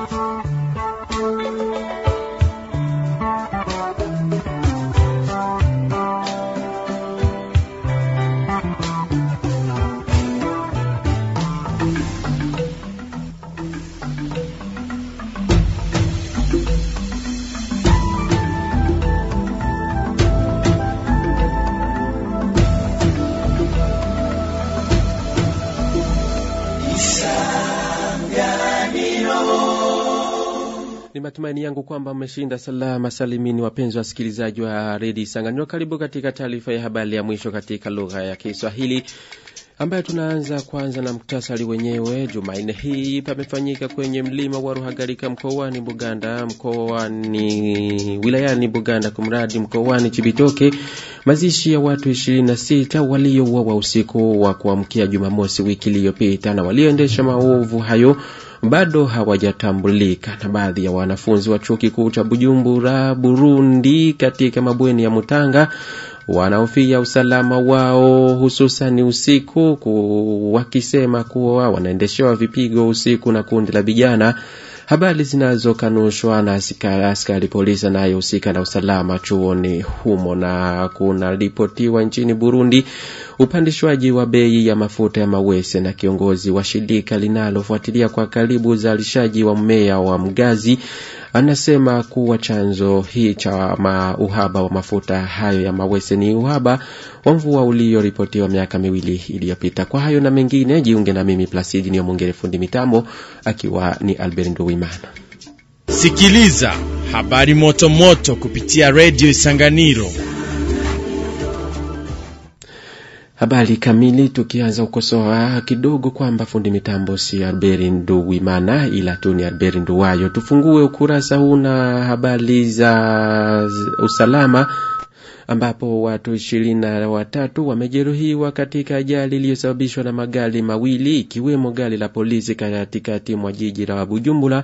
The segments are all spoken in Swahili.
Ni matumaini yangu kwamba mmeshinda salama salimini, wapenzi wasikilizaji wa redi Sanganiro. Karibu katika taarifa ya habari ya mwisho katika lugha ya Kiswahili ambayo tunaanza kwanza na muktasari wenyewe. Jumanne hii pamefanyika kwenye mlima wa Ruhagarika mkoani Buganda, mkoani wilayani Buganda, kumradi mkoani Chibitoke, mazishi ya watu 26 waliouawa usiku wa kuamkia Jumamosi wiki iliyopita, na walioendesha maovu hayo bado hawajatambulika. Na baadhi ya wanafunzi wa chuo kikuu cha Bujumbura, Burundi, katika mabweni ya Mutanga wanaofia usalama wao hususani usiku ku, wakisema kuwa wanaendeshewa vipigo usiku na kundi la vijana, habari zinazokanushwa na askari, askari polisi anayehusika na usalama chuoni humo. Na kunaripotiwa nchini Burundi upandishwaji wa bei ya mafuta ya mawese, na kiongozi wa shirika linalofuatilia kwa karibu uzalishaji wa mmea wa mgazi anasema kuwa chanzo hii cha ma uhaba wa mafuta hayo ya mawese ni uhaba wa mvua ulioripotiwa miaka miwili iliyopita. Kwa hayo na mengine, jiunge na mimi Plasidi niyo Mungere, fundi mitambo akiwa ni Albert Nduwimana. Sikiliza habari moto moto kupitia redio Isanganiro. Habari kamili, tukianza ukosoa kidogo kwamba fundi mitambo si Albert Nduwimana ila tu ni Albert Nduwayo. Tufungue ukurasa huu na habari za usalama ambapo watu ishirini na watatu wamejeruhiwa katika ajali iliyosababishwa na magari mawili ikiwemo gari la polisi katikati mwa jiji la Bujumbura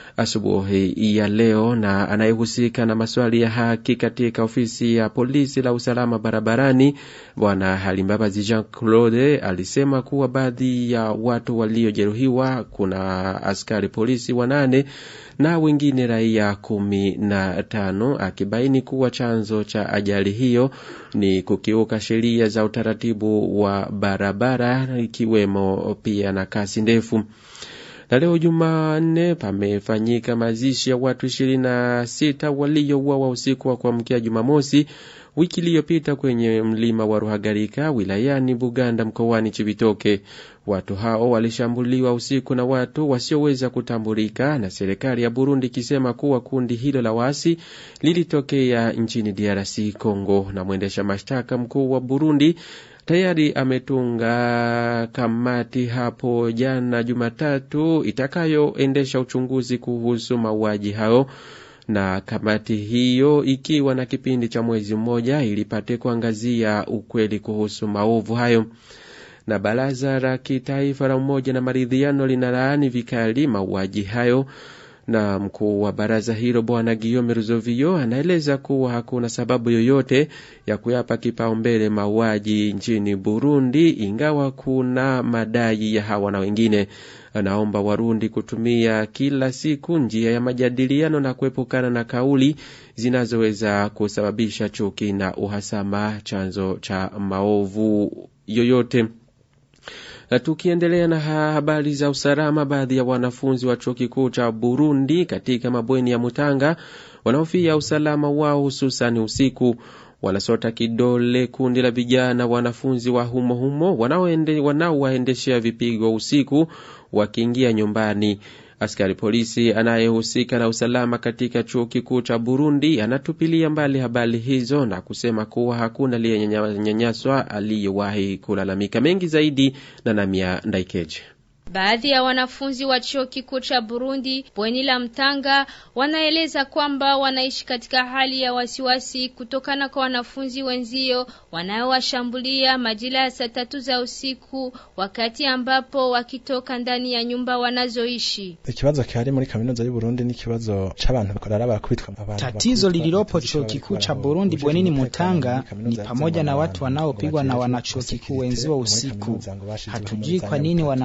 asubuhi ya leo. Na anayehusika na maswali ya haki katika ofisi ya polisi la usalama barabarani Bwana Halimbabazi Jean Claude alisema kuwa baadhi ya watu waliojeruhiwa kuna askari polisi wanane na wengine raia kumi na tano, akibaini kuwa chanzo cha ajali hiyo ni kukiuka sheria za utaratibu wa barabara ikiwemo pia na kasi ndefu na leo Jumanne pamefanyika mazishi ya watu ishirini na sita waliouawa usiku wa kuamkia Jumamosi wiki iliyopita kwenye mlima wa Ruhagarika wilayani Buganda mkoani Chibitoke. Watu hao walishambuliwa usiku na watu wasioweza kutambulika, na serikali ya Burundi ikisema kuwa kundi hilo la waasi lilitokea nchini DRC Congo. Na mwendesha mashtaka mkuu wa Burundi tayari ametunga kamati hapo jana Jumatatu itakayoendesha uchunguzi kuhusu mauaji hayo, na kamati hiyo ikiwa na kipindi cha mwezi mmoja ilipate kuangazia ukweli kuhusu maovu hayo. Na baraza la kitaifa la umoja na maridhiano linalaani vikali mauaji hayo na mkuu wa baraza hilo bwana Guillaume Ruzovio anaeleza kuwa hakuna sababu yoyote ya kuyapa kipaumbele mauaji nchini Burundi, ingawa kuna madai ya hawa na wengine. Anaomba Warundi kutumia kila siku njia ya majadiliano na kuepukana na kauli zinazoweza kusababisha chuki na uhasama, chanzo cha maovu yoyote. Na tukiendelea na habari za usalama, baadhi ya wanafunzi wa chuo kikuu cha Burundi katika mabweni ya Mutanga wanaofia usalama wao hususani usiku. Wanasota kidole kundi la vijana wanafunzi wa humo humo wanaowaendeshea vipigo usiku wakiingia nyumbani. Askari polisi anayehusika na usalama katika chuo kikuu cha Burundi anatupilia mbali habari hizo na kusema kuwa hakuna aliyenyanyaswa aliyewahi kulalamika. Mengi zaidi na Namia Ndaikeje. Baadhi ya wanafunzi wa chuo kikuu cha Burundi bweni la Mtanga wanaeleza kwamba wanaishi katika hali ya wasiwasi kutokana kwa wanafunzi wenzio wanaowashambulia majira ya saa tatu za usiku, wakati ambapo wakitoka ndani ya nyumba wanazoishi. Ikibazo kihari muri kaminuza y'u Burundi ni kibazo c'abantu bakorara bakubitwa. Tatizo lililopo chuo kikuu cha Burundi bwenini Mutanga ni pamoja na watu wanaopigwa na wanachuo kikuu wenzio usiku. Hatujui kwa nini wanapigwa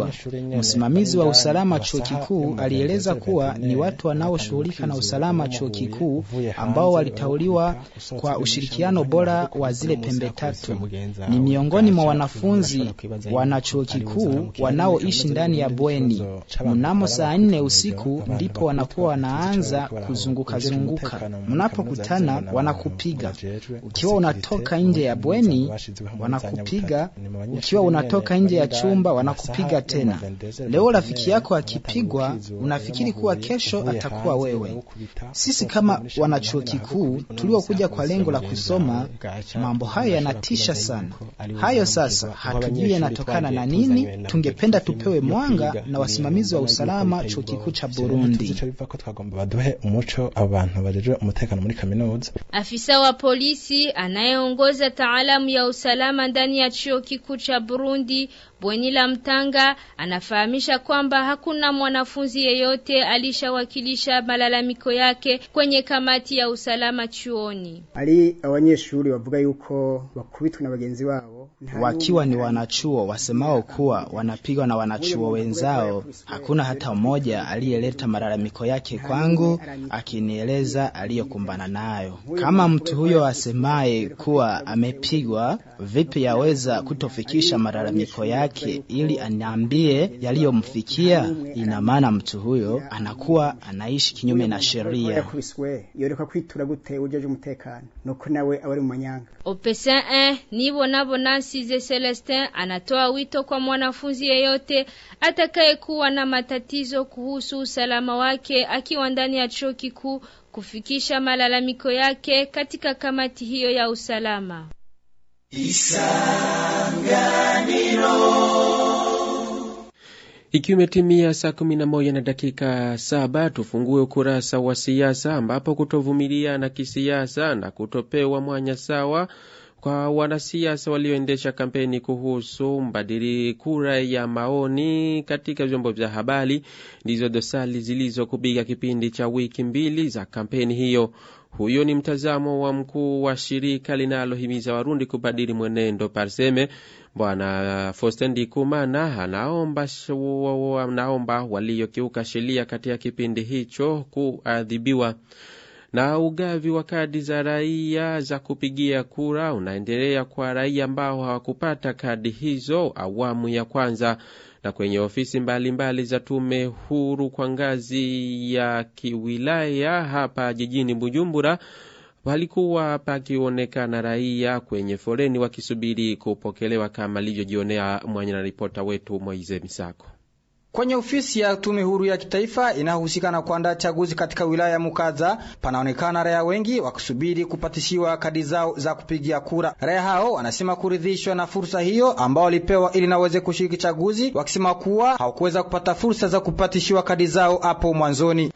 hiyo. Msimamizi wa usalama chuo kikuu alieleza kuwa ni watu wanaoshughulika na usalama chuo kikuu ambao walitauliwa kwa ushirikiano bora wa zile pembe tatu. Ni miongoni mwa wanafunzi wana chuo kikuu wanaoishi ndani ya bweni. Mnamo saa nne usiku ndipo wanakuwa wanaanza kuzunguka zunguka. Mnapokutana wanakupiga. Ukiwa unatoka nje ya bweni wanakupiga, ukiwa unatoka nje ya chumba wanakupiga tena. Leo rafiki yako akipigwa, unafikiri kuwa kesho atakuwa wewe. Sisi kama wanachuo kikuu tuliokuja kwa lengo la kusoma, mambo hayo yanatisha sana. Hayo sasa hatujui yanatokana na nini. Tungependa tupewe mwanga na wasimamizi wa usalama chuo kikuu cha Burundi. baduhe umuco abantu bajejwe umutekano muri kaminuza. Afisa wa polisi anayeongoza taalamu ya usalama ndani ya chuo kikuu cha Burundi Bweni la Mtanga anafahamisha kwamba hakuna mwanafunzi yeyote alishawakilisha malalamiko yake kwenye kamati ya usalama chuoni. ari abanyeshuri bavuga yuko bakubitwa na bagenzi babo Wakiwa ni wanachuo wasemao kuwa wanapigwa na wanachuo wenzao, hakuna hata mmoja aliyeleta malalamiko yake kwangu akinieleza aliyokumbana nayo. Kama mtu huyo asemaye kuwa amepigwa, vipi yaweza kutofikisha malalamiko yake ili aniambie yaliyomfikia? Ina maana mtu huyo anakuwa anaishi kinyume na sheria. yakubiswe yoreka kwitura gute ujeje umutekano nuko nawe aba ari mu manyanga Opesin 1 nibo nabo Nansize Celestin anatoa wito kwa mwanafunzi yeyote atakayekuwa na matatizo kuhusu usalama wake akiwa ndani ya chuo kikuu kufikisha malalamiko yake katika kamati hiyo ya usalama. Ikiwa imetimia saa kumi na moja na dakika saba tufungue ukurasa wa siasa ambapo kutovumilia na kisiasa na kutopewa mwanya sawa kwa wanasiasa walioendesha kampeni kuhusu mbadili kura ya maoni katika vyombo vya habari ndizo dosari zilizokupiga kipindi cha wiki mbili za kampeni hiyo. Huyo ni mtazamo wa mkuu wa shirika linalohimiza Warundi kubadili mwenendo Parseme, Bwana Faustin Ndikumana anaomba, anaomba waliokiuka sheria katika kipindi hicho kuadhibiwa. Na ugavi wa kadi za raia za kupigia kura unaendelea kwa raia ambao hawakupata kadi hizo awamu ya kwanza na kwenye ofisi mbalimbali mbali za tume huru kwa ngazi ya kiwilaya hapa jijini Bujumbura palikuwa pakionekana raia kwenye foleni wakisubiri kupokelewa kama alivyojionea mwenye na ripota wetu Moize Misako. Kwenye ofisi ya tume huru ya kitaifa inayohusika na kuandaa chaguzi katika wilaya ya Mukaza panaonekana raia wengi wakisubiri kupatishiwa kadi zao za kupigia kura. Raia hao wanasema kuridhishwa na fursa hiyo ambao walipewa ili naweze kushiriki chaguzi, wakisema kuwa hawakuweza kupata fursa za kupatishiwa kadi zao hapo mwanzoni.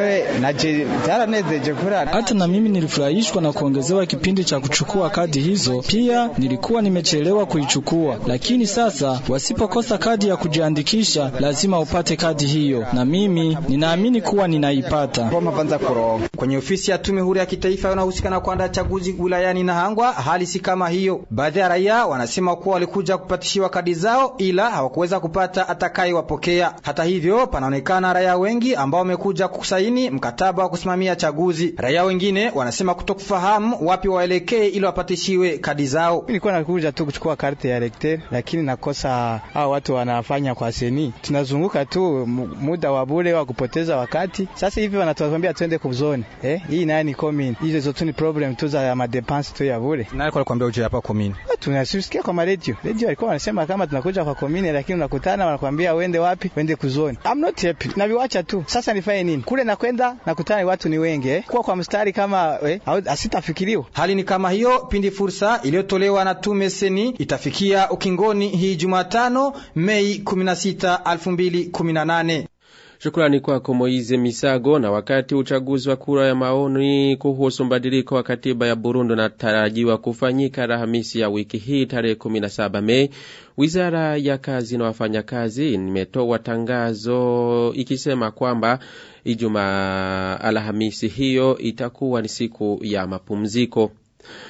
Hata na mimi nilifurahishwa na kuongezewa kipindi cha kuchukua kadi hizo. Pia nilikuwa nimechelewa kuichukua, lakini sasa wasipokosa kadi ya kujiandikisha lazima upate kadi hiyo, na mimi ninaamini kuwa ninaipata. Kwenye ofisi ya tume huru ya kitaifa inayohusika na kuandaa chaguzi wilayani Nahangwa, hali si kama hiyo. Baadhi ya raia wanasema kuwa walikuja kupatishiwa kadi zao, ila hawakuweza kupata atakayewapokea. Hata hivyo, panaonekana raia wengi ambao wamekuja kusaini mkataba wa kusimamia chaguzi. Raia wengine wanasema kutokufahamu wapi waelekee ili wapatishiwe kadi zao. Nilikuwa nakuja tu kuchukua karte ya elekter, lakini nakosa hao watu wanafanya kwa seni tunazunguka tu muda wa bure wa kupoteza wakati. Sasa hivi wanatuambia twende kuzone eh, hii naye ni commune. Hizo zote ni problem tu za madepense tu ya bure. Nani kwa kwambia uje hapa commune? Tunasikia kwa radio. Radio walikuwa wanasema kama tunakuja kwa commune, lakini unakutana wanakuambia uende wapi? Wende kuzone. I'm not happy. Na viwacha tu. Sasa nifanye nini? Kule nakwenda nakutana watu ni wengi eh. Kwa kwa mstari kama eh, asitafikiriwa. Hali ni kama hiyo pindi fursa iliyotolewa na tume seni itafikia ukingoni hii Jumatano Mei 16 2018. Shukrani kwako Moize Misago. Na wakati uchaguzi wa kura ya maoni kuhusu mbadiliko wa katiba ya Burundi unatarajiwa kufanyika Alhamisi ya wiki hii tarehe 17 Mei, wizara ya kazi na wafanyakazi imetoa tangazo ikisema kwamba Ijumaa Alhamisi hiyo itakuwa ni siku ya mapumziko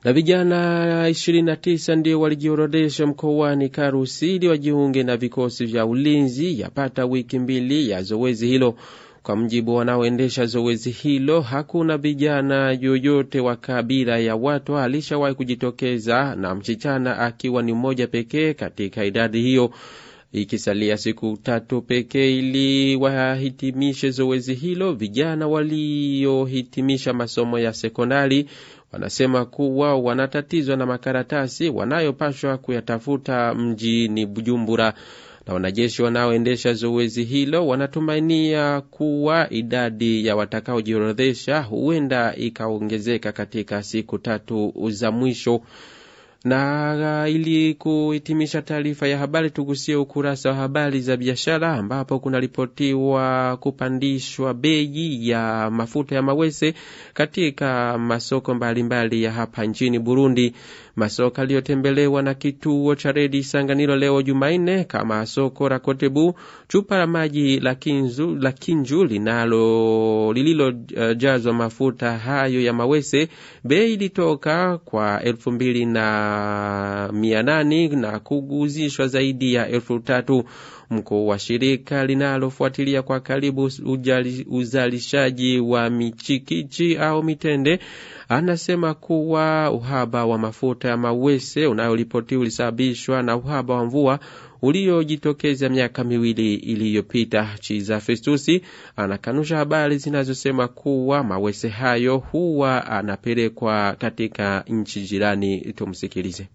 na vijana 29 ndio walijiorodesha mkoani Karusi ili wajiunge na vikosi vya ulinzi yapata wiki mbili ya zoezi hilo. Kwa mjibu wanaoendesha zoezi hilo, hakuna vijana yoyote wa kabila ya watu alishawahi kujitokeza, na msichana akiwa ni mmoja pekee katika idadi hiyo. Ikisalia siku tatu pekee ili wahitimishe zoezi hilo, vijana waliohitimisha masomo ya sekondari wanasema kuwa wanatatizwa na makaratasi wanayopashwa kuyatafuta mjini Bujumbura na wanajeshi wanaoendesha zoezi hilo wanatumainia kuwa idadi ya watakaojiorodhesha huenda ikaongezeka katika siku tatu za mwisho. Na ili kuhitimisha taarifa ya habari, tugusie ukurasa wa habari za biashara, ambapo kunaripotiwa kupandishwa bei ya mafuta ya mawese katika masoko mbalimbali mbali ya hapa nchini Burundi. Masoko aliyotembelewa na kituo cha redi Sanganiro leo Jumanne, kama soko la Kotebu, chupa la maji la Kinju, la Kinju linalo lililojazwa uh, mafuta hayo ya mawese, bei ilitoka kwa elfu mbili na mia nane na kuguzishwa zaidi ya elfu tatu. Mkuu wa shirika linalofuatilia kwa karibu ujali, uzalishaji wa michikichi au mitende anasema kuwa uhaba wa mafuta ya mawese unayoripotiwa ulisababishwa na uhaba wa mvua uliojitokeza miaka miwili iliyopita. Chiza Festusi anakanusha habari zinazosema kuwa mawese hayo huwa anapelekwa katika nchi jirani. Tumsikilize.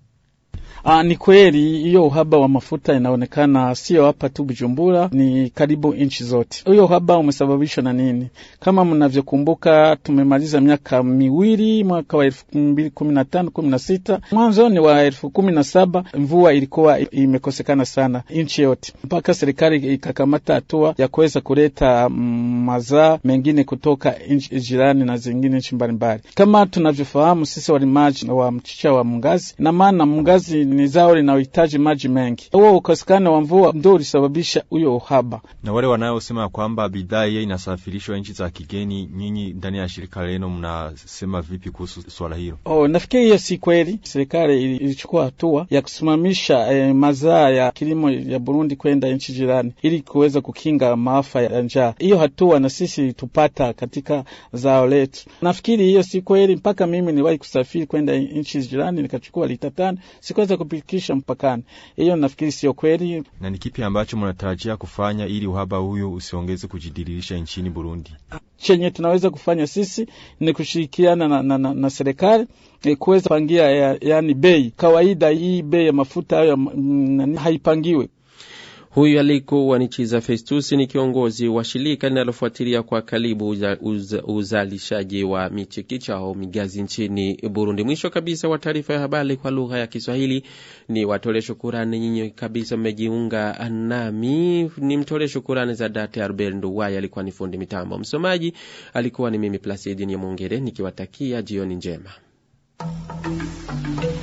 Aa, ni kweli hiyo uhaba wa mafuta inaonekana sio hapa tu Bujumbura, ni karibu nchi zote. Huyo uhaba umesababishwa na nini? Kama mnavyokumbuka, tumemaliza miaka miwili, mwaka wa elfu mbili kumi na tano kumi na sita mwanzoni wa elfu kumi na saba mvua ilikuwa imekosekana sana nchi yote, mpaka serikali ikakamata hatua ya kuweza kuleta mazaa mengine kutoka nchi jirani na zingine nchi mbalimbali. Kama tunavyofahamu sisi walimaji wa mchicha wa mngazi, na maana mngazi ni zao linalohitaji maji mengi. Huo ukosekano wa mvua ndio ulisababisha huyo uhaba. Na wale wanaosema kwamba bidhaa hiyo inasafirishwa nchi za kigeni, nyinyi ndani ya shirika lenu mnasema vipi kuhusu swala hilo? Oh, nafikiri hiyo si kweli. Serikali ilichukua hatua ya kusimamisha eh, mazaa ya kilimo ya Burundi kwenda nchi jirani ili kuweza kukinga maafa ya njaa. Hiyo hatua na sisi tupata katika zao letu. Nafikiri hiyo si kweli. Mpaka mimi niwahi kusafiri kwenda nchi jirani nikachukua lita tano sikuweza kupikisha mpakani. Hiyo nafikiri sio kweli. Na ni kipi ambacho mnatarajia kufanya ili uhaba huyu usiongeze kujidiririsha nchini Burundi? Chenye tunaweza kufanya sisi ni kushirikiana na, na, na, na serikali e, kuweza pangia ya, yani bei kawaida. Hii bei ya mafuta hayo mm, haipangiwe Huyu alikuwa ni Chiza Festusi, ni kiongozi wa shirika linalofuatilia kwa karibu uza, uza, uzalishaji wa michikicha au migazi nchini Burundi. Mwisho kabisa wa taarifa ya habari kwa lugha ya Kiswahili ni watole shukurani nyinyi kabisa mmejiunga nami, ni mtole shukurani za date Albert Nduwai alikuwa ni fundi mitambo, msomaji alikuwa ni mimi Placidi Nyamwongere nikiwatakia jioni njema.